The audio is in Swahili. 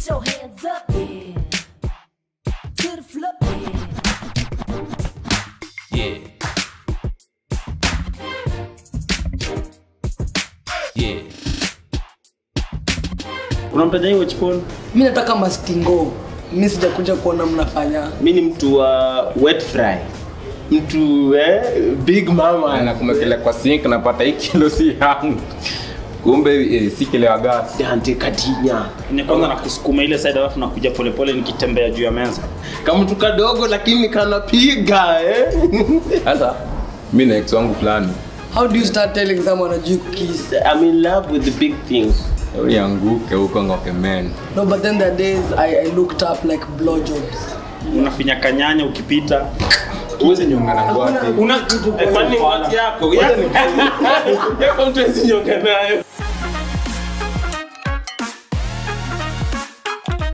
Put your hands up, yeah. To the floor, yeah. Yeah. Yeah. Unampenda hiyo chiponi? mi nataka mastingo mi sijakuja kuona mnafanya Mi ni mtu wa wet fry. Mtu eh, big mama. na kumekelea kwa sink napata hii kilo si yangu kumbe eh, si kile ya gas Dante Katinya. ni kwanza na kusukuma ile side alafu nakuja polepole nikitembea juu ya meza Kama mtu kadogo lakini kanapiga eh. sasa mi na ex wangu fulani how do you start telling someone ajui kukis I'm in love with the big things. ulianguke huko ngoke men no but then there are days I, i looked up like blowjobs unafinya kanyanya ukipita uweze nyonga na ngwate Eh, Kwani wati yako? Yako mtu asinyonga nayo.